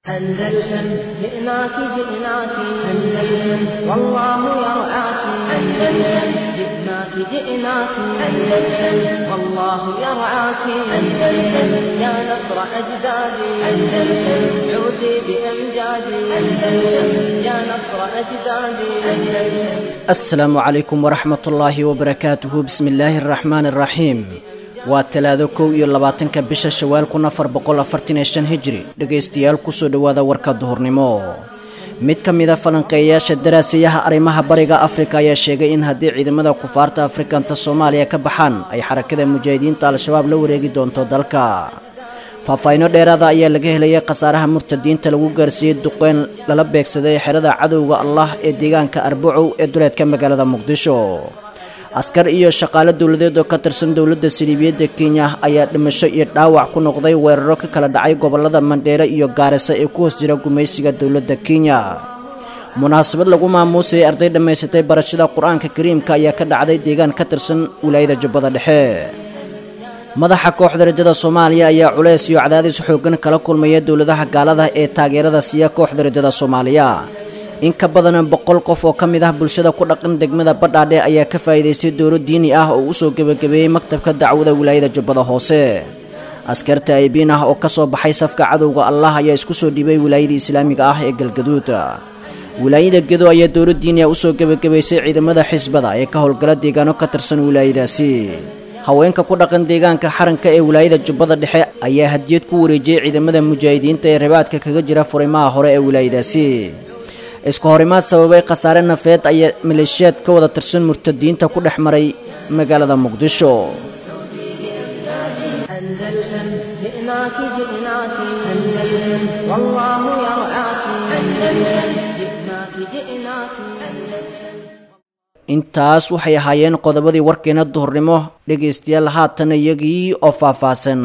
أندلسن جئناك جئناك أندلسن والله يرعاك أندلسن جئناك جئناك أندلسن والله يرعاك أندلسن يا نصر أجدادي أندلسن عودي بأمجادي أندلسن يا نصر أجدادي أندلسن asalaamu calaykum waraxmat ullaahi wabarakaatuhu bismi illaahi araxmaani araxiim waa talaado kow iyo labaatanka bisha shawaal kun afar boqol afartan iyo shan hijri dhegaystayaal kusoo dhowaada warka duhurnimo mid ka mid a falanqeeyayaasha daraasayaha arrimaha bariga afrika ayaa sheegay in haddii ciidamada kufaarta afrikanta soomaaliya ka baxaan ay xarakada mujaahidiinta al-shabaab la wareegi doonto dalka faahfaahinno dheeraada ayaa laga helayay khasaaraha murtadiinta lagu gaarsiiyey duqeyn lala beegsaday xerada cadowga allah ee deegaanka arbacow ee duleedka magaalada muqdisho askar iyo shaqaale dowladeed oo ka tirsan dowladda saliibiyadda kenya ayaa dhimasho iyo dhaawac ku noqday weeraro ka kala dhacay gobollada mandheere iyo gaarisa ee ku hoos jira gumaysiga dowladda kenya munaasabad lagu maamuusayay arday dhammaysatay barashada qur-aanka kariimka ayaa ka dhacday deegaan ka tirsan wilaayada jubbada dhexe madaxa kooxda rajada soomaaliya ayaa culays iyo cadaadis xooggan kala kulmaya dowladaha gaalada ee taageerada siiya kooxda rajada soomaaliya in ka badan boqol qof oo ka mid ah bulshada ku dhaqan degmada badhaadhe ayaa ka faa'iidaystay dowlo diini ah oo usoo gebagabeeyey maktabka dacwada wilaayada jubbada hoose askarta aybiin ah oo ka soo baxay safka cadowga allah ayaa isku soo dhiibay wilaayada islaamiga ah ee galgaduud wilaayada gedo ayaa dowlo diini ah usoo gebagabaysay ciidamada xisbada ee ka howlgala deegaano ka tirsan wilaayadaasi haweenka ku dhaqan deegaanka xaranka ee wilaayada jubbada dhexe ayaa hadiyad ku wareejiyey ciidamada mujaahidiinta ee rabaadka kaga jira furimaha hore ee wilaayadaasi isku horimaad sababay khasaare nafeed ayaa maleeshiyaad ka wada tirsan murtadiinta ku dhex maray magaalada muqdisho أندلسن جئناك جئناك أندلسن والله يرعاك أندلسن جئناك جئناك أندلسن intaas waxay ahaayeen qodobadii warkeena duhurnimo dhegaystayaal haatan iyagii oo faahfaahsan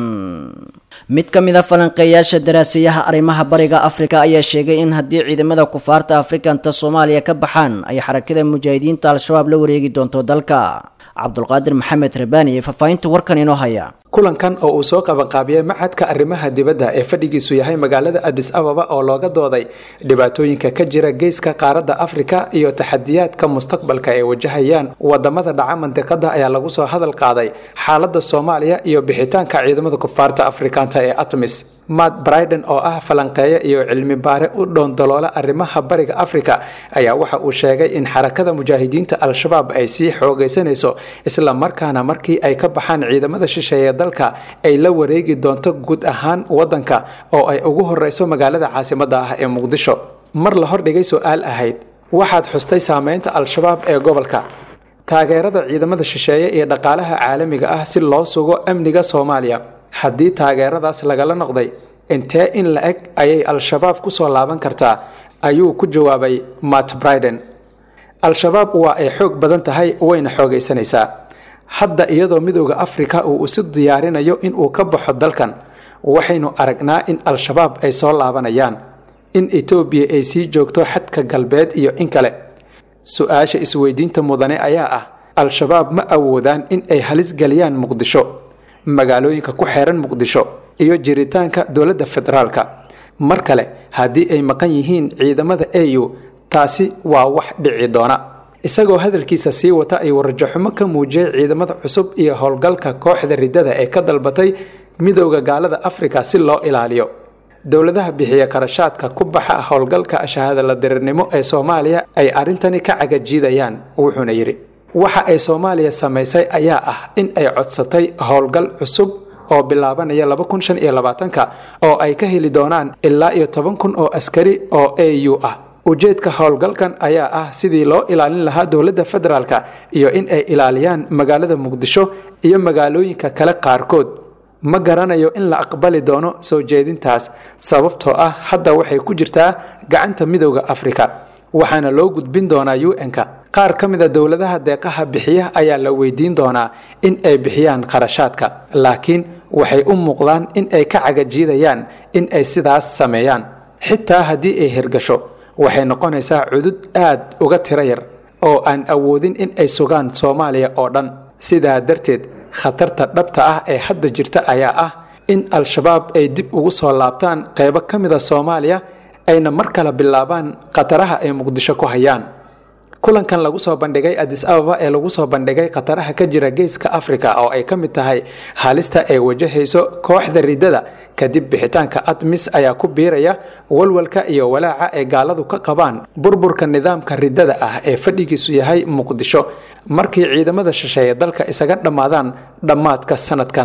mid ka mid a falanqeeyaasha daraasayaha arrimaha bariga afrika ayaa sheegay in haddii ciidamada kufaarta afrikanta soomaaliya ka baxaan ay xarakada mujaahidiinta al-shabaab la wareegi doonto dalka cabdulqaadir maxamed rabaani ee faahfaahinta warkan inoo haya kulankan oo uu soo qabanqaabiyey maxadka arrimaha dibadda ee fadhigiisu yahay magaalada adis ababa oo looga dooday dhibaatooyinka ka jira geeska qaaradda afrika iyo taxadiyaadka mustaqbalka ay wajahayaan wadamada dhaca mandiqada ayaa lagu soo hadal qaaday xaalada soomaaliya iyo bixitaanka ciidamada kufaarta afrikaanta ee atmis matt briden oo ah falanqeeye iyo cilmi baare u dhoondoloola arrimaha bariga afrika ayaa waxa uu sheegay in xarakada mujaahidiinta al-shabaab ay sii xoogaysanayso isla markaana markii ay ka baxaan ciidamada shisheeye dalka ay la wareegi doonto guud ahaan wadanka oo ay ugu horeyso magaalada caasimada ah ee muqdisho mar la hordhigay su-aal ahayd waxaad xustay saameynta al-shabaab ee gobolka taageerada ciidamada shisheeye iyo dhaqaalaha caalamiga ah si loo sugo amniga soomaaliya haddii taageeradaas lagala noqday intee in la eg ayay al-shabaab kusoo laaban kartaa ayuu ku jawaabay matt briden al-shabaab waa ay xoog badan tahay wayna xoogaysanaysaa hadda iyadoo midooda afrika uu isu diyaarinayo inuu ka baxo dalkan waxaynu aragnaa in al-shabaab ay soo laabanayaan in etoobiya ay sii joogto xadka galbeed iyo in kale su-aasha isweydiinta mudane ayaa ah al-shabaab ma awoodaan in ay halis geliyaan muqdisho magaalooyinka ku xeeran muqdisho iyo jiritaanka dowladda federaalka mar kale haddii ay maqan yihiin ciidamada au taasi waa wax dhici doona isagoo hadalkiisa sii wata ay warajaxumo ka muujiyey ciidamada cusub iyo howlgalka kooxda riddada ee ka dalbatay midowda gaalada afrika si loo ilaaliyo dowladaha bixiya karashaadka ku baxa howlgalka shahaadala dirirnimo ee soomaaliya ay arrintani ka cagajiidayaan wuxuuna yidhi waxa ay soomaaliya samaysay ayaa ah in ay codsatay howlgal cusub oo bilaabanaya laba kun shan iyo labaatanka oo ay ka heli doonaan ilaa iyo toban kun oo askari oo a u ah ujeedka howlgalkan ayaa ah sidii loo ilaalin lahaa dowladda federaalka iyo in ay ilaaliyaan magaalada muqdisho iyo magaalooyinka kale qaarkood ma garanayo in la aqbali doono soo jeedintaas sababtoo ah hadda waxay ku jirtaa gacanta midowda afrika waxaana loo gudbin doonaa un-ka qaar ka mid a dowladaha deeqaha bixiya ayaa la weydiin doonaa in ay bixiyaan kharashaadka laakiin waxay u muuqdaan in ay ka cagajiidayaan in ay sidaas sameeyaan xitaa haddii ay hirgasho waxay noqonaysaa cudud aad uga tiro yar oo aan awoodin in ay sugaan soomaaliya oo dhan sidaa darteed khatarta dhabta ah ee hadda jirta ayaa ah in al-shabaab ay dib ugu soo laabtaan qeybo ka mid a soomaaliya ayna mar kale bilaabaan khataraha ay muqdisho ku hayaan kulankan lagu soo bandhigay adis ababa ee lagu soo bandhigay khataraha ka jira geeska afrika oo ay ka mid tahay halista ay wajahayso kooxda ridada kadib bixitaanka admis ayaa ku biiraya walwalka iyo walaaca ay gaaladu ka qabaan burburka nidaamka ridada ah ee fadhigiisu yahay muqdisho markii ciidamada shisheeye dalka isaga dhammaadaan dhammaadka sanadkan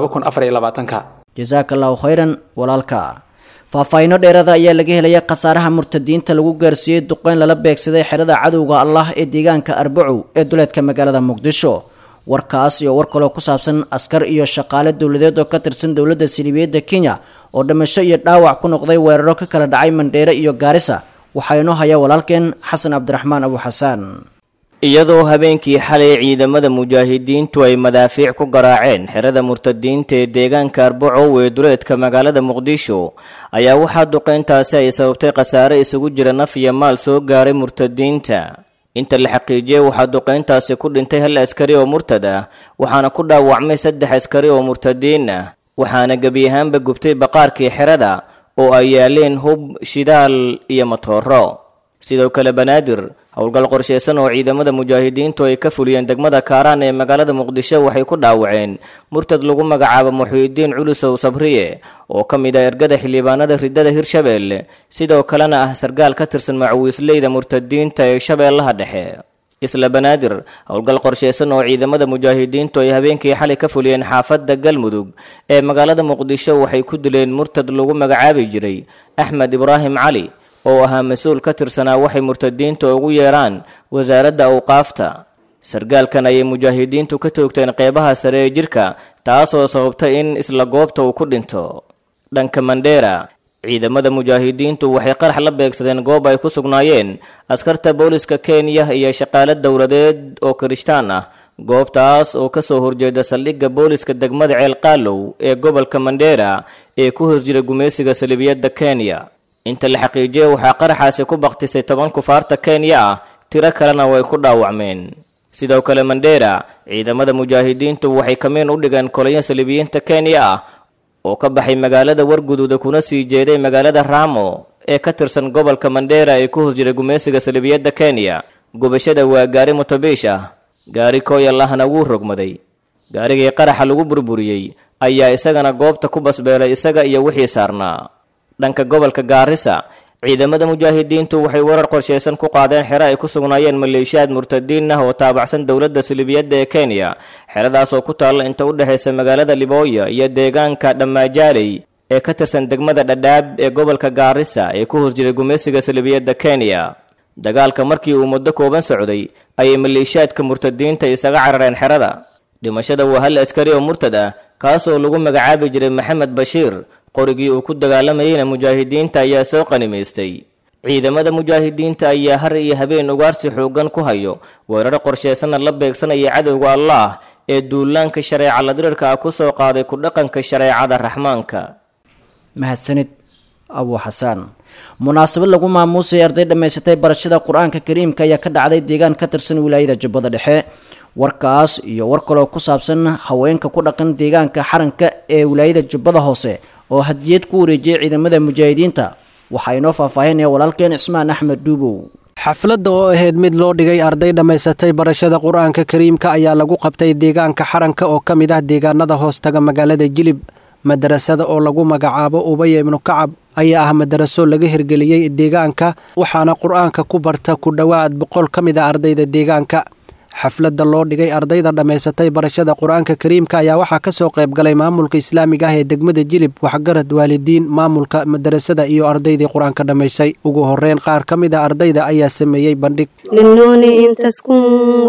jasaaka allahu khayran walaalka faahfaahiino dheerada ayaa laga helaya khasaaraha murtadiinta lagu gaarsiiyey duqeyn lala beegsaday xerada cadowga allah ee deegaanka arbacow ee duleedka magaalada muqdisho warkaas iyo war kaloo ku saabsan askar iyo shaqaale dowladeed oo ka tirsan dowladda siliibiyadda kenya oo dhimasho iyo dhaawac ku noqday weeraro ka kala dhacay mandheere iyo gaarisa waxaa inoo haya walaalkeen xasan cabdiraxmaan abu xasaan iyadoo habeenkii xalay ciidamada mujaahidiintu ay madaafiic ku garaaceen xerada murtadiinta ee deegaanka arbacow ee duleedka magaalada muqdisho ayaa waxaa duqeyntaasi ay sababtay khasaare isugu jira naf iyo maal soo gaaray murtadiinta inta la xaqiijiyey waxaa duqeyntaasi ku dhintay hal askari oo murtad ah waxaana ku dhaawacmay saddex askari oo murtadiin ah waxaana gebi ahaanba gubtay baqaarkii xerada oo ay yaaleen hub shidaal iyo matooro sidoo kale banaadir howlgal qorshaysan oo ciidamada mujaahidiintu ay ka fuliyeen degmada kaaraan ee magaalada muqdisho waxay ku dhaawaceen murtad lagu magacaabo muxiidiin culusow sabriye oo ka mid ah ergada xildhibaanada ridada hirshabeelle sidoo kalena ah sargaal ka tirsan macawiisleyda murtadiinta ee shabeellaha dhexe isla banaadir howlgal qorshaysan oo ciidamada mujaahidiintu ay habeenkii xalay ka fuliyeen xaafadda galmudug ee magaalada muqdisho waxay ku dileen murtad lagu magacaabi jiray axmed ibraahim cali oo ahaa mas-uul ka tirsanaa waxay murtadiinta ugu yeeraan wasaaradda awqaafta sargaalkan ayay mujaahidiintu ka toogteen qeybaha sare ee jirka taasoo sababtay in isla goobta uu ku dhinto dhanka mandheera ciidamada mujaahidiintu waxay qarax la beegsadeen goob ay ku sugnaayeen askarta booliska kenya iyo shaqaale dowladeed oo kirishtaan ah goobtaas oo kasoo horjeeda saldhigga booliska degmada ceelqaalow ee gobolka mandheera ee ku horjira gumaysiga salibiyadda kenya inta la xaqiijiyey waxaa qaraxaasi ku baktisay toban kufaarta kenya ah tiro kalena way ku dhaawacmeen sidoo kale mandheera ciidamada mujaahidiintu waxay kamiin u dhigeen kolayo saliibiyiinta kenya ah oo ka baxay magaalada warguduuda kuna sii jeeday magaalada raamo ee ka tirsan gobolka mandheera ee ku horjira gumaysiga salibiyadda kenya gubashada waa gaari mutabiish ah gaari kooyal ahna wuu rogmaday gaarigii qaraxa lagu burburiyey ayaa isagana goobta ku basbeelay isaga iyo wixii saarnaa dhanka gobolka gaarisa ciidamada mujaahidiintu waxay weerar qorshaysan ku qaadeen xero ay ku sugnaayeen maleeshiyaad murtadiin ah oo taabacsan dowladda silibiyadda ee kenya xeradaas oo ku taalla inta u dhexaysa magaalada libooya iyo deegaanka dhammaajaaley ee ka tirsan degmada dhadhaab ee gobolka gaarisa ee ku horjiray gumaysiga silibiyadda kenya dagaalka markii uu muddo kooban socday ayay maleeshiyaadka murtadiinta isaga carareen xerada dhimashada waa hal askari oo murtad ah kaasoo lagu magacaabi jiray maxamed bashiir qorigii uu ku dagaalamayeyna mujaahidiinta ayaa soo qanimaystay ciidamada mujaahidiinta ayaa har iyo habeen ugaarsi xooggan ku hayo weeraro qorshaysanna la beegsanaya cadowga allaah ee duulaanka shareeca ladirirka ah ku soo qaaday ku dhaqanka shareecada raxmaanka mahadsanid abu xasaan munaasabad lagu maamuusay arday dhammaysatay barashada qur-aanka kariimka ayaa ka dhacday deegaan ka tirsan wilaayada jubbada dhexe warkaas iyo war kaloo ku saabsan haweenka ku dhaqan deegaanka xaranka ee wilaayada jubbada hoose oo hadiyad ku wareejiyay ciidamada mujaahidiinta waxaa inoo faahfaahinaya walaalkeen cismaan axmed duubow xafladda oo ahayd mid loo dhigay arday dhammaysatay barashada qur-aanka kariimka ayaa lagu qabtay deegaanka xaranka oo ka mid ah deegaanada hoostaga magaalada jilib madarasada oo lagu magacaabo ubaya ibnu kacab ayaa ah madaraso laga hirgeliyey deegaanka waxaana qur-aanka ku barta ku dhowaad boqol ka mid a ardayda deegaanka xafladda loo dhigay ardayda dhammaysatay barashada qur-aanka kariimka ayaa waxaa ka soo qayb galay maamulka islaamiga ah ee degmada jilib waxgarad waalidiin maamulka madarasada iyo ardaydii qur-aanka dhammaysay ugu horeyn qaar ka mid a ardayda ayaa sameeyey bandhig للنون إن تسكن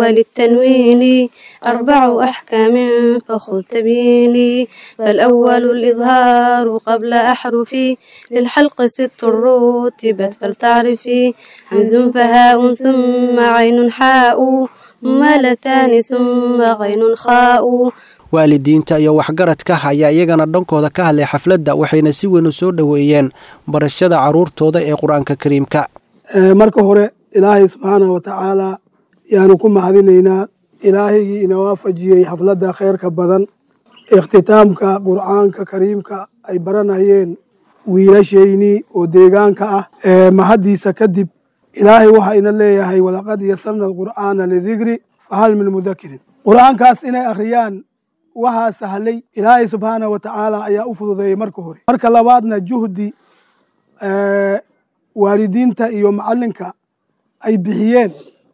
وللتنوين أربع أحكام فخذ تبيني فالأول الإظهار قبل أحرفي للحلق ست رتبت فلتعرفي همز فهاء ثم عين حاء مالتان ثم غين خاء waalidiinta iyo waxgaradka ayaa iyagana dhankooda ka hadlay xafladda waxayna si weyn u soo dhoweeyeen barashada carruurtooda ee qur-aanka kariimka marka hore ilaahay subxaanahu wa tacaala yaanu ku mahadinaynaa ilaahaygii ina waafajiyey xafladda khayrka badan ikhtitaamka qur'aanka kariimka ay baranayeen wiilashaynii oo deegaanka ah mahaddiisa kadib ilaahay waxaa ina leeyahay walaqad yasarna alqur'aana lidikri fahal min mudakirin qur'aankaas inay akhriyaan waxaa sahlay ilaahay subxaanah wa tacaala ayaa u fududeeyey marka hore marka labaadna juhdi waalidiinta iyo macallinka ay bixiyeen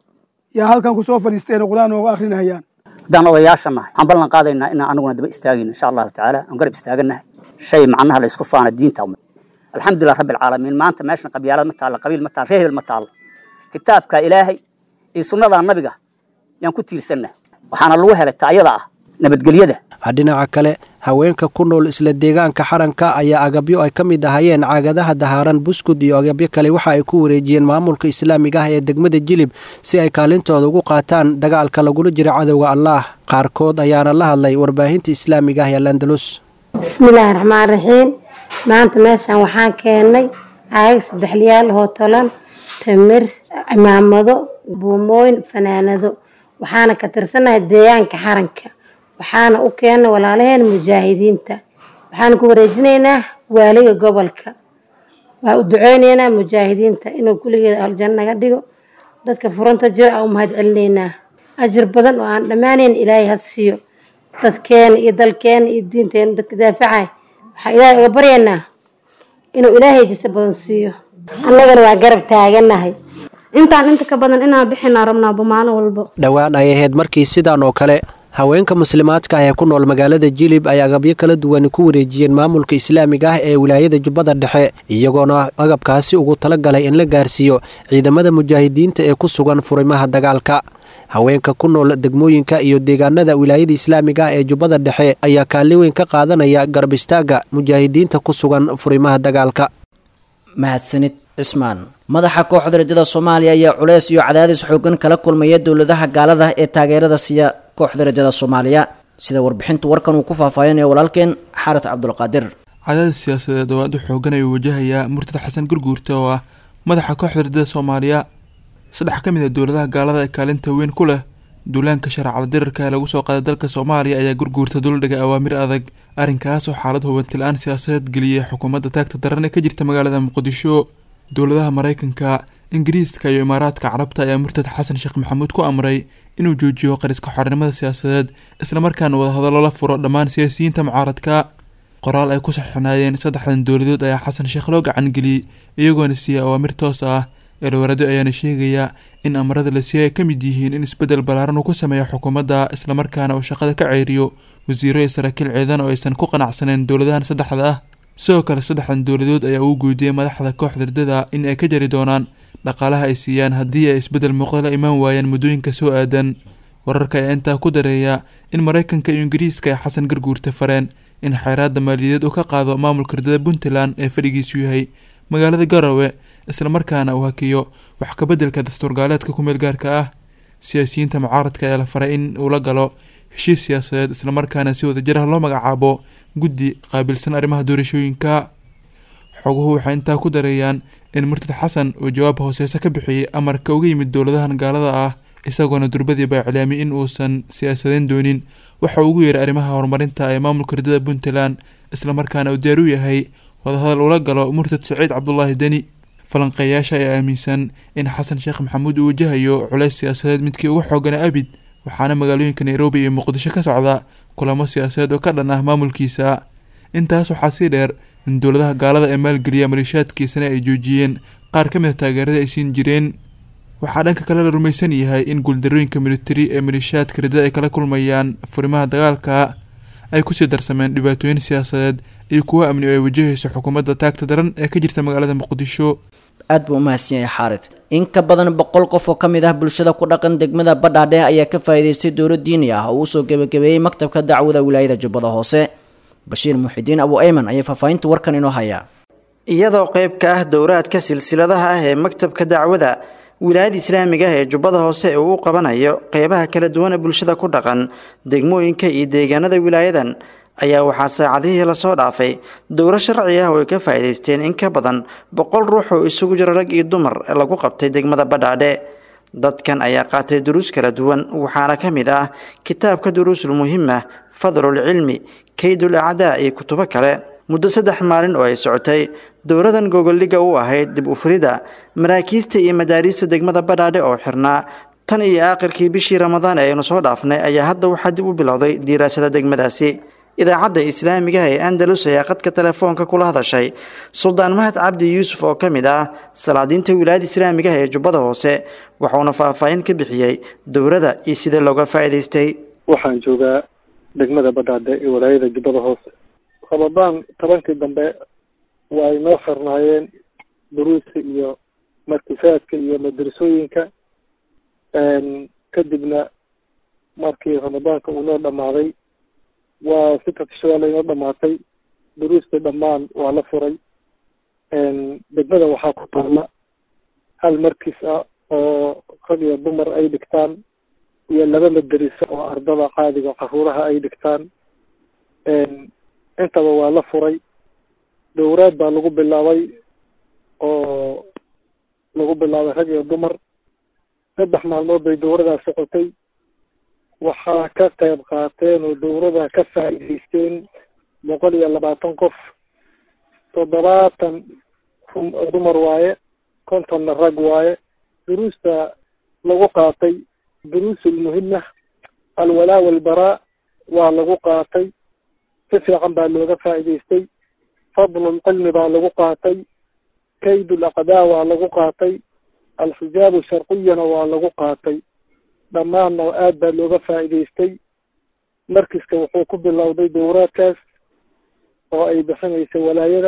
yaa halkan kusoo fadhiisteen qur'aan nooga akrinayaan haddaan odayaasha nahay waxaan ballan qaadaynaa inaan anaguna daba istaagayno insha allahu tacaala aan garab istaaganahay shay macnaha la isku faana diinta alxamdulilah rabbi alcaalamiin maanta meeshan qabyaalad ma taalla qabiil ma taalla reer hebel ma taalla kitaabka ilaahay iyo sunnada nabiga yaan ku tiirsannahay waxaana lagu helay taayada ah nabadgelyada dhinaca kale haweenka ku nool isla deegaanka xaranka ayaa agabyo ay ka mid ahayeen caagadaha dahaaran buskud iyo agabyo kale waxa ay ku wareejiyeen maamulka islaamiga ah ee degmada jilib si ay kaalintooda ugu qaataan dagaalka lagula jiro cadowga allaah qaarkood ayaana la hadlay warbaahinta islaamiga ah ee landalus bismillaahi raxmaan raxiim maanta meeshaan waxaan keennay caagag saddexliyaal oo tolan tamir cimaamado buumooyin fanaanado waxaana ka tirsanahay deegaanka xaranka waxaana u keennay walaalaheen mujaahidiinta waxaana ku wareejinaynaa waaliga gobolka waa u duceyneynaa mujaahidiinta inuu kulligeeda aljanno naga dhigo dadka furanta jira aa u mahad celinaynaa ajir badan oo aan dhammaanayn ilaahay ha siiyo dadkeena iyo dalkeena iyo diinteena dadka daafacay waxaa ilaahay uga baryaynaa inuu ilaahay jisa badan siiyo annagana waa garab taaganahay intaan inta ka badan inaan bixinaa rabnaaba maalin walbo dhowaan ay ahayd markii sidaan oo kale haweenka muslimaadka ah ee ku nool magaalada jilib ay agabyo kala duwan ku wareejiyeen maamulka islaamiga ah ee wilaayada jubbada dhexe iyagoona agabkaasi ugu talagalay in la gaarsiiyo ciidamada mujaahidiinta ee ku sugan furimaha dagaalka haweenka ku nool degmooyinka iyo deegaanada wilaayada islaamiga ah ee jubbada dhexe ayaa kaalin weyn ka qaadanaya garab istaagga mujaahidiinta ku sugan furimaha dagaalka mahadsanid cismaan madaxa kooxda rajada soomaaliya ayaa culeys iyo cadaadis xoogan kala kulmaya dowladaha gaalada ee taageerada siiya kooxda rajada soomaaliya sida warbixintu warkan uu ku faahfaahinaya walaalkeen xarat cabdulqaadir cadaadis siyaasadeed oo aad u xoogan ayuu wajahayaa murtad xasan gurguurta oo ah madaxa kooxda rajada soomaaliya saddex ka mid a dowladaha gaalada ee kaalinta weyn ku leh duulaanka sharcada dirarka ee lagu soo qaaday dalka soomaaliya ayaa gurguurta duldhiga awaamir adag arrinkaas oo xaalad hubanti-la-aan siyaasadeed geliyay xukuumadda taagta daran ee ka jirta magaalada muqdisho dowladaha maraykanka ingiriiska iyo imaaraadka carabta ayaa murtad xasan sheekh maxamuud ku amray inuu joojiyo qariska xornimada siyaasadeed islamarkaana wadahadallo la furo dhammaan siyaasiyiinta mucaaradka qoraal ay ku saxinaayeen saddexdan dowladood ayaa xasan sheekh loo gacangeliyey iyagoona siiyay awaamir toos ah eelwarado ayaana sheegaya in amarada la siiyay ay ka mid yihiin in isbeddel ballaaran uu ku sameeyo xukuumadda islamarkaana uu shaqada ka ceyriyo wasiiro iyo saraakiil ciidan oo aysan ku qanacsaneyn dowladahan saddexda ah sidoo kale saddexdan dowladood ayaa uu guudiyey madaxda kooxda ridada in ay ka jari doonaan dhaqaalaha ay siiyaan haddii ay isbeddel muuqda la imaan waayaan muddooyinka soo aadan wararka ayaa intaa ku dareeya in maraykanka iyo ingiriiska ay xasan garguurta fareen in xayraadda maaliyadeed uu ka qaado maamulka ridada puntland ee fadhigiisu yahay magaalada garowe islamarkaana uu hakiyo wax kabeddelka dastuurgaaleedka kumeel gaarka ah siyaasiyiinta mucaaradka ayaa la faray in uu la galo heshiis siyaasadeed islamarkaana si wadajir ah loo magacaabo guddi qaabilsan arrimaha doorashooyinka xoguhu waxay intaa ku dareeyaan in murtad xasan uu jawaab hooseese ka bixiyey amarka uga yimid dowladahan gaalada ah isagoona durbadiiba iclaamiyay in uusan siyaasadeyn doonin waxa uu ugu yeeray arrimaha horumarinta ee maamulka ridada puntland islamarkaana uu diyaar u yahay wadahadal ula galo murtad saciid cabdulaahi deni falanqeeyaasha ayaa aaminsan in xasan sheekh maxamuud uu wajahayo culeys siyaasadeed midkii uga xoogana abid waxaana magaalooyinka nairobi iyo muqdisho ka socda kulamo siyaasadeed oo ka dhan ah maamulkiisa intaas waxaa sii dheer in dowladaha gaalada ee maalgeliya maleeshiyaadkiisana ay joojiyeen qaar ka mid a taageerada ay siin jireen waxaa dhanka kale la rumaysan yahay in guuldarooyinka militari ee maleeshiyaadka ridada ay kala kulmayaan furimaha dagaalka ay kusii darsameen dhibaatooyin siyaasadeed iyo kuwo amni oo ay wajahayso xukuumadda taagta daran ee ka jirta magaalada muqdisho aad buu umahadsan yahay xaarid in ka badan boqol qof oo ka mid ah bulshada ku dhaqan degmada badhaadhe ayaa ka faa'iidaystay dowlad diini ah oo usoo gebagabeeyey maktabka dacwada wilaayada jubbada hoose bashiir muxidiin abu ayman ayaa faahfaahinta warkan inoo hayaa iyadoo qayb ka ah dowraadka silsiladaha ah ee maktabka dacwada wilaayada islaamiga ah ee jubbada hoose ee uu u qabanayo qeybaha kala duwan ee bulshada ku dhaqan degmooyinka iyo deegaanada wilaayadan ayaa waxaa saacadihii lasoo dhaafay dowro sharci ah oo ay ka faa'iidaysteen in ka badan boqol ruux oo isugu jira rag iyo dumar lagu qabtay degmada badhaadhe dadkan ayaa qaatay duruus kala duwan waxaana ka mid ah kitaabka duruusul muhima fadlul cilmi kaydul acdaa iyo kutubo kale muddo saddex maalin oo ay socotay dowladan gogoldhiga u ahayd dib u furida maraakiista iyo madaariista degmada badhaadhe oo xirnaa tan iyo aakhirkii bishii ramadaan ee aynu soo dhaafnay ayaa hadda waxaa dib u bilowday diiraasada degmadaasi idaacadda islaamiga ee andalus ayaa qadka telefoonka kula hadashay suldaan mahad cabdi yuusuf oo ka mid ah salaadiinta wilaayada islaamiga ee jubbada hoose waxauna faahfaahin ka bixiyey dowladda iyo sida looga faa'iidaystay waxaan joogaa degmada badhaadhe ee walaayada jubbada hoose ramadaan tobankii dambe waa ay noo xirnaayeen duruusta iyo markisaadka iyo madrasooyinka kadibna markii ramadaanka uu noo dhammaaday waa sittata shawaal inoo dhamaatay duruusta dhammaan waa la furay degmada waxaa ku taalla hal markis ah oo rag iyo dumar ay dhigtaan iyo laba madariso oo ardada caadiga caruuraha ay dhigtaan intaba waa la furay dowraad baa lagu bilaabay oo lagu bilaabay rag iyo dumar saddex maalmood bay dowradaa socotay waxaa ka qayb qaateen oo dowladda ka faa'iidaysteen boqol iyo labaatan qof toddobaatan dumar waaye kontonna rag waaye duruusta lagu qaatay duruusul muhima alwalaa walbaraa waa lagu qaatay si fiican baa looga faa'iidaystay fadlul cilmi baa lagu qaatay kaydul aqdaa waa lagu qaatay alxijaabu sharqiyana waa lagu qaatay dhammaanna aad baa looga faa'iidaystay markiska wuxuu ku bilowday dowraadkaas oo ay bixinaysa walaayada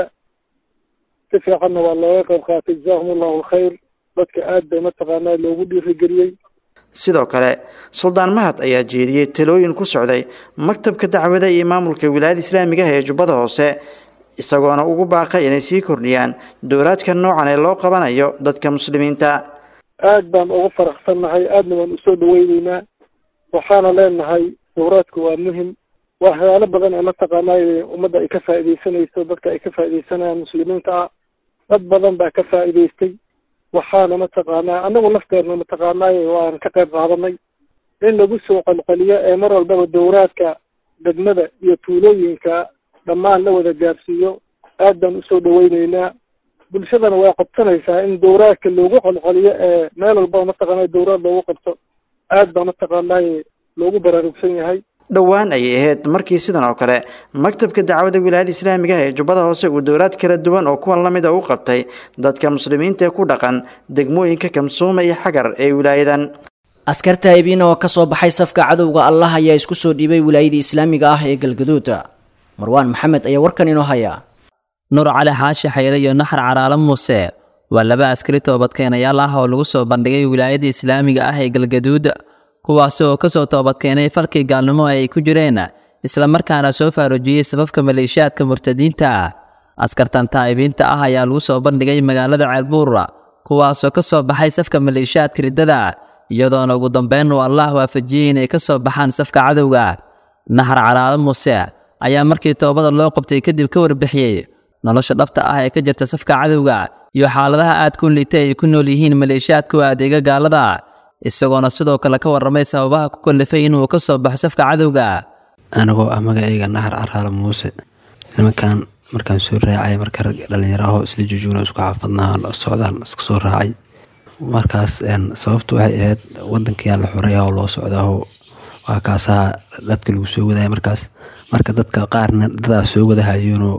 si fiicanna waa looga qayb qaatay jazaahum allahu alkhayr dadka aad bay mataqaanaa loogu dhiirigeliyey sidoo kale suldaan mahad ayaa jeediyey talooyin ku socday maktabka dacwada iyo maamulka wilaayada islaamiga ah ee jubbada hoose isagoona ugu baaqay inay sii kordhiyaan dowlaadka noocan ee loo qabanayo dadka muslimiinta aad baan ugu faraxsannahay aadna waan usoo dhaweyneynaa waxaana leenahay dowraadku waa muhim waa waxyaalo badan ee mataqaanay ummadda ay ka faa'iidaysanayso dadka ay ka faa'iidaysanayaan muslimiinta ah dad badan baa ka faa'iidaystay waxaana mataqaanaa anagu nafteedna mataqaanay waan ka qayb qaadanay in lagu soo qalqaliyo ee mar walbaba dowraadka degmada iyo tuulooyinka dhammaan la wada gaarsiiyo aad baan usoo dhaweyneynaa bulshadana way qabsanaysaa in dowraadka loogu qalqaliyo ee meel walbaba mataqaanay dowraad loogu qabto aad baa mataqaanay loogu baraarugsan yahay dhowaan ayay ahayd markii sidan oo kale maktabka dacwada wilaayada islaamiga ah ee jubbada hoose uu dowlaad kala duwan oo kuwan la mid a u qabtay dadka muslimiinta ee ku dhaqan degmooyinka kamsuuma iyo xagar ee wilaayadan askarta haybiina oo ka soo baxay safka cadowga allah ayaa isku soo dhiibay wilaayadii islaamiga ah ee galgaduud marwaan maxamed ayaa warkan inoo haya nuur cali xaashi xayre iyo naxar caraalo muuse waa laba askari toobadkeenayaal ah oo lagu soo bandhigay wilaayada islaamiga ah ee galgaduud kuwaasi oo ka soo toobadkeenay falkii gaalnimo ay ku jireen islamarkaana soo faarujiyey sababka maleeshiyaadka murtadiinta ah askartan taa'ibiinta ah ayaa lagu soo bandhigay magaalada ceelbuura kuwaasoo ka soo baxay safka maleeshiyaadka riddada iyadoona ugu dambeyn uu allah waafajiyey inay ka soo baxaan safka cadowga naxar calaalo muuse ayaa markii toobada loo qabtay kadib ka warbixiyey nolosha dhabta ah ee ka jirta safka cadowga iyo xaaladaha aad ku liitay ay ku nool yihiin maleeshiyaadka adeega gaalada isagoona sidoo kale ka warramay sababaha ku kallifay inuu ka soo baxo safka cadowga anigoo ah magacayga naxar caraalo muuse nimankan markaan soo raacay marka rag dhallinyaraho isla jujuuna isku xaafadnaa socdaan iska soo raacay markaas sababtu waxay ahayd wadankiyaa la xoray oo loo socdaaho waa kaasaa dadka lagu soo wadaya markaas marka dadka qaarna dadaa soo wadahayeenoo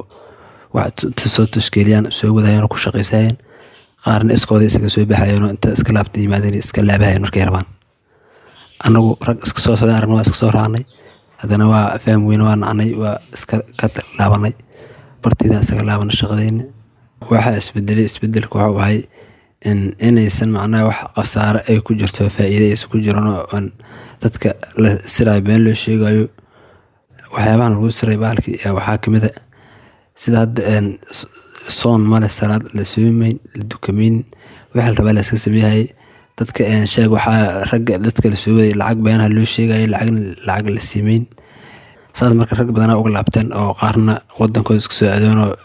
soo tashkiiliyaan soo wadahayeenoo ku shaqaysayeen qaarna iskooda isaga soo baxayeenoo inta iska laabta yimaadeen iska laabahayeen markay rabaan anagu rag iska soo socdaan aragna waa iska soo raacnay haddana waa fahm weyne waa nacnay waa iska ka laabanay bartiidaan isaga laabanay shaqadeyna waxaa isbedelay isbedelka waxuu ahay inaysan macnaha wax khasaare ay ku jirto faa'iide aysan ku jiran oo aan dadka la sirayo been loo sheegayo waxyaabahan lagu siray bahalkii waxaa kamid a sida hadda soon male salaad la soomayn la dukamayn waxa la rabaa la iska sameeyay dadka sheeg waxaa ragga dadka la soo waday lacag beenaha loo sheegaya lacagna lacag la siimeyn saas marka rag badanaa uga laabteen oo qaarna wadankooda iska soo adoon oo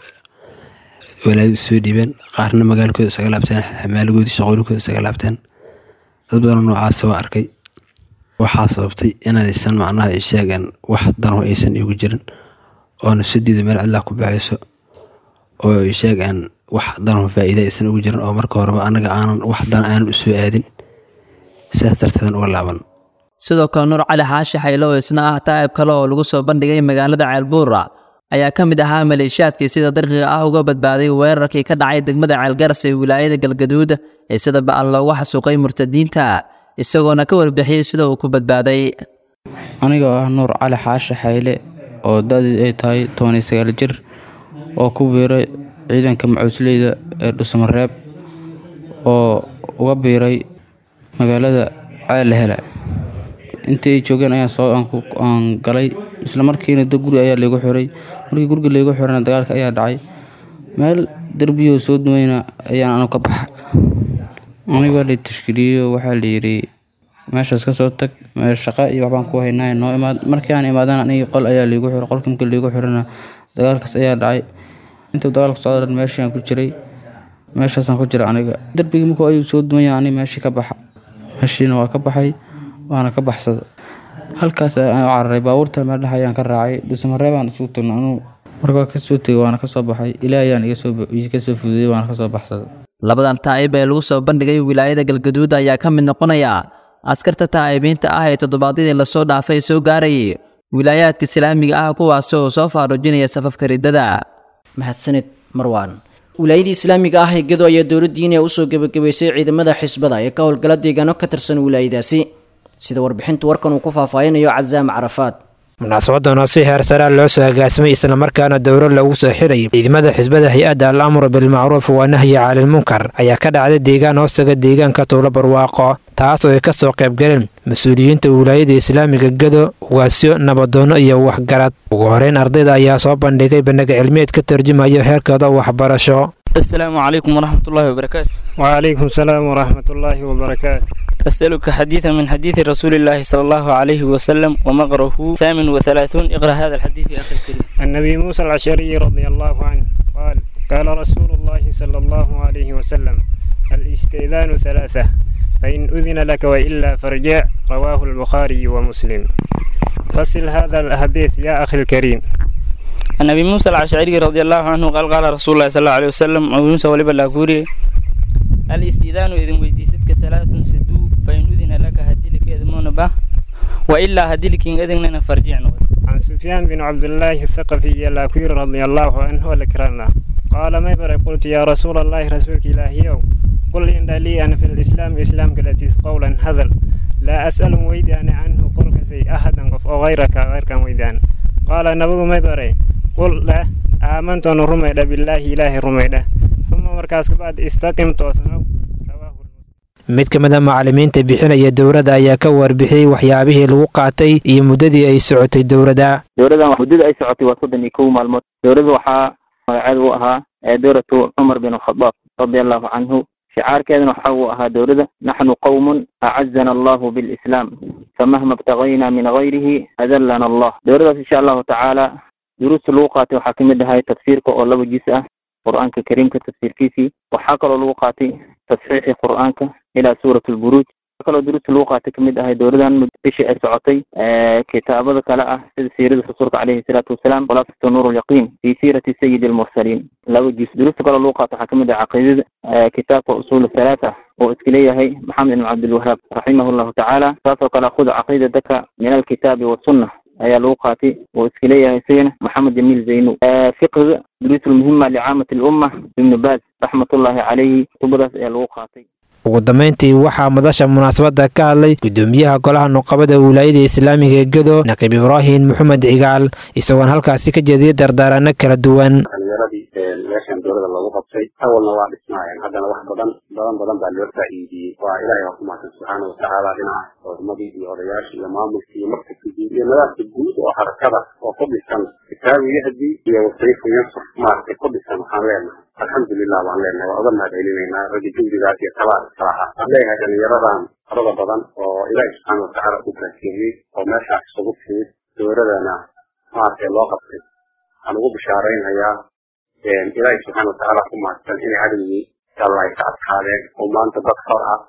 walaadu soo dhiibeen qaarna magaalkooda isaga laabteen xamaalagoodii shaqooyinkooda isaga laabteen dad badanoo noocaas waa arkay waxaa sababtay inaysan macnaha ay sheegeen wax dano aysan igu jirin oo nafsadeeda meel cidlaa ku baxayso oo ay sheegeen wax dano faa'iida aysan ugu jirin oo marka horeba anaga aanan wax dan aanan u soo aadin sidaas darteedan uga laaban sidoo kale nuur cali xaashi xaylo oo isna ah taa'ib kale oo lagu soo bandhigay magaalada ceelbuura ayaa ka mid ahaa maleeshiyaadkii sida darqiga ah uga badbaaday weerarkii ka dhacay degmada ceelgaras ee wilaayada galgaduud ee sida ba'an loogu xasuuqay murtadiinta isagoona ka warbixiyey sida uu ku badbaaday anigoo ah nuur cali xaashi xayle oo da-deed ay tahay toban iyo sagaal jir oo ku biiray ciidanka macuusleyda ee dhusmareeb oo uga biiray magaalada ceelle hele intii ay joogeen ayaan soo aan galay isla markiina da guri ayaa laygu xiray markii guriga laygu xirana dagaalka ayaa dhacay meel derbiyoo soo duweyna ayaan anu ka baxa anigoo la tashkiiliyeyo waxaa layidhi meeshaas ka soo tag meel shaqa iyo waxbaan ku haynaa noo imaad markii aan imaadana anigii qol ayaa laygu xiray qolka markii laygu xirana dagaalkaas ayaa dhacay intuu dagaalka socdo dhan meeshiaan ku jiray meeshaasaan ku jira aniga derbigii markuu ayuu soo dumaya ani meeshii ka baxa meeshiina waa ka baxay waana ka baxsada halkaas ayaan u cararay baabuurta meel dhex ayaan ka raacay dhuusamareebaan isugu tagno anuu markaa kasoo tegay waana kasoo baxay ilaa ayaan iga soo fududey waana kasoo baxsaday labadan taa'ib ee lagu soo bandhigay wilaayada galgaduud ayaa ka mid noqonaya askarta taa'ibiinta ah ee toddobaadyadii lasoo dhaafay soo gaarayay wilaayaadka islaamiga ah kuwaasi oo soo faaruujinaya safafka riddada mahadsanid marwaan wilaayadii islaamiga ah ee gedo ayaa dowladdiina usoo gebagabaysay ciidamada xisbada ee ka howlgala deegaano ka tirsan wilaayadaasi sida warbixintu warkan uu ku faahfaahinayo casaam carafaad munaasabadan oo si heer saraa loo soo agaasimay islamarkaana dowro lagu soo xirayay ciidamada xisbada hay-adda al amru bilmacruuf waa nahyi calilmunkar ayaa ka dhacday deegaan hoostaga deegaanka tuulo barwaaqo taas oo ay ka soo qaybgaleen mas-uuliyiinta wilaayada islaamiga gedo ugaasyo nabadoono iyo waxgarad ugu horeyn ardayda ayaa soo bandhigay bandhiga cilmiyeed ka tarjumayo heerkooda waxbarasho السلام عليكم ورحمة الله وبركاته وعليكم السلام ورحمة الله وبركاته أسألك حديثا من حديث رسول الله صلى الله عليه وسلم ومقره ثامن وثلاثون اقرأ هذا الحديث يا أخي الكريم النبي موسى العشري رضي الله عنه قال قال رسول الله صلى الله عليه وسلم الاستئذان ثلاثة فإن أذن لك وإلا فارجع رواه البخاري ومسلم فصل هذا الحديث يا أخي الكريم النبي موسى العشعري رضي الله عنه قال قال رسول الله صلى الله عليه وسلم أبو موسى ولبا لاكوري الاستئذان إذن ويديستك ثلاث سدو فإن أذن لك هدلك يذمون به وإلا هدلك إذن فرجعنا عن سفيان بن عبد الله الثقفي اللاكوري رضي الله عنه والكرامة قال ما يبرى قلت يا رسول الله رسولك إلهي قل إن لي أنا في الإسلام إسلام كالتي قولا هذل لا أسأل ويدان عنه قل كسي أحدا قف أو غيرك غير كان ويدان قال نبو ما يبرى قل لا آمنت أن رميد بالله إله رميد ثم مركز بعد استقم توسنو mid ka mid a macallimiinta bixinaya dowladda ayaa ka warbixiyey waxyaabihii lagu qaatay iyo muddadii ay socotay dowladda dowladdan muddada ay socotay waa soddon iyo kow maalmood dowladda waxaa magaceeda u ahaa dowlatu cumar bin alkhadaab radia allahu canhu shicaarkeedana waxa uu ahaa dowladda naxnu qowmun acazana allahu bilislaam famahma ibtagayna min gayrihi adallana allah dowladdaas insha allahu tacaala duruusta lagu qaatay waxaa kamid ahay tafsiirka oo laba jis ah qur-aanka kariimka tafsiirkiisii waxaa kaloo lagu qaatay tasxiixi qur-aanka ilaa suurat lburuuj waxaa kaloo duruusta lagu qaatay kamid ahay dowladan bishii ay socotay kitaabada kale ah sida siirada rasuulka caleyhi salaatu wasalaam khulaasatu nuur lyaqiin fi siirati sayidi almursaliin laba jis duruusta kaloo lagu qaatay waxaa kamid ah caqiidada kitaabka usul halaata oo iska leeyahay maxamed ibn cabdilwahaab raximah llahu tacaala saasoo kale khud caqiidataka min alkitaabi wasunna ayaa lagu qaatay oo iska leeyahay isagana maxamed jamiil zaynu fiqhiga duruus lmuhima licaamati lumma ibnu baaz raxmatullaahi caleyhi kutubadaas ayaa lagu qaatay ugu dambayntii waxaa madasha munaasabadda ka hadlay gudoomiyaha golaha nuqabada wilaayada islaamiga ee gedo naqiib ibraahim maxamed cigaal isagoon halkaasi ka jeediyay dardaarano kala duwan dhalinyaradii meeshan dowlada loogu qabtay awalna waa dhismaayeen haddana wax badan badan badan baa loo faa'iidiyey waa ilaahay waa ku mahadsan subxaana watacaala dhinaca culimadii iyo odayaashii iyo maamulkii iyo markabkii iyo nadaafka guud oo harakada oo ku dhisan kitaabu yahdi iyo wasayfu yansur maaragtay ku dhisan waxaan leenahay alxamdulilah baan leenahay waa uga mahad celinaynaa ragga jugdigaas iyo talaas kala ah waxaan leeyahay dhalinyaradan farada badan oo ilaahi subxaana watacaala ku baakeeyey oo meeshaas isugu timid dowladana maaragtay loo qabtay waxaan ugu bishaaraynayaa ilaahi subxaana watacaala ku mahadsan inay cadowgii alla ay ka adkaadeen oo maanta dad xor ah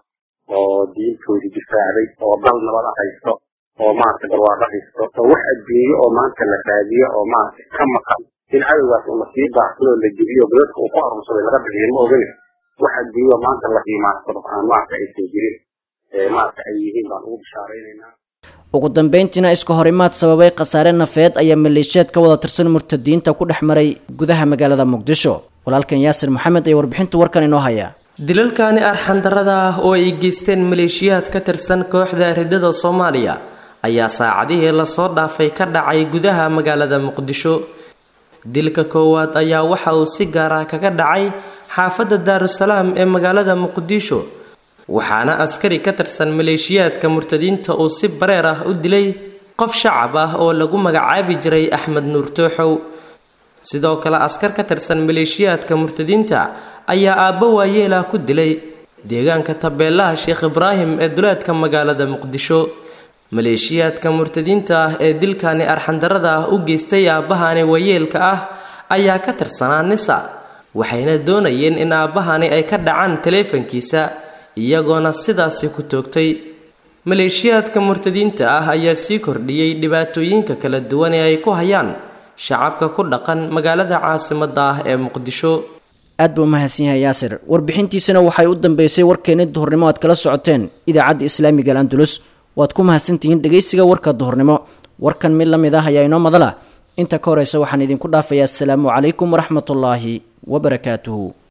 oo diintoodii difaacday oo dal nabada haysto oo maaragtay barwaaqo haysto oo wax adduunyo oo maanta la raadiyo oo maaragtay ka maqan in cadowgaas uu lasii baaxsado la jebiyo dadka uu ku arursaday laga bixiyo ma ogane wax adduunyo maanta la qiimaansado aan maaragtay aysan jirin maaragta ay yihiin baan ugu bishaaraynaynaa ugu dambeyntiina iska horimaad sababay khasaare nafeed ayaa maleeshiyaad ka wada tirsan murtadiinta ku dhex maray gudaha magaalada muqdisho walaalkan yaasir maxamed ayaa warbixinta warkan inoo haya dilalkani arxandarrada ah oo ay geysteen maleeshiyaad ka tirsan kooxda ridada soomaaliya ayaa saacadihii lasoo dhaafay ka dhacay gudaha magaalada muqdisho dilka koowaad ayaa waxa uu si gaar ah kaga dhacay xaafadda daarusalaam ee magaalada muqdisho waxaana askari ka tirsan maleeshiyaadka murtadiinta uu si bareer ah u dilay qof shacab ah oo lagu magacaabi jiray axmed nuur tooxow sidoo kale askar ka tirsan maleeshiyaadka murtadiinta ayaa aabbo waayeelah ku dilay deegaanka tabeelaha sheekh ibraahim ee duleedka magaalada muqdisho maleeshiyaadka murtadiinta ah ee dilkani arxandarrada ah u geystay aabbahani waayeelka ah ayaa ka tirsanaa nisa waxayna doonayeen in aabbahani ay ka dhacaan taleefankiisa iyagoona sidaasi ku toogtay maleeshiyaadka murtadiinta ah ayaa sii kordhiyey dhibaatooyinka kala duwan ee ay ku hayaan shacabka ku dhaqan magaalada caasimadda ah ee muqdisho aad buu umahadsan yahay yaasir warbixintiisana waxay u dambeysay warkeeni duhurnimo aad kala socoteen idaacadda islaamiga al andulus waad ku mahadsantihiin dhegaysiga warka duhurnimo warkan mid la mid ah ayaa inoo madala inta ka horeysa waxaan idinku dhaafayaa asalaamu calaykum waraxmatullaahi wabarakaatuhu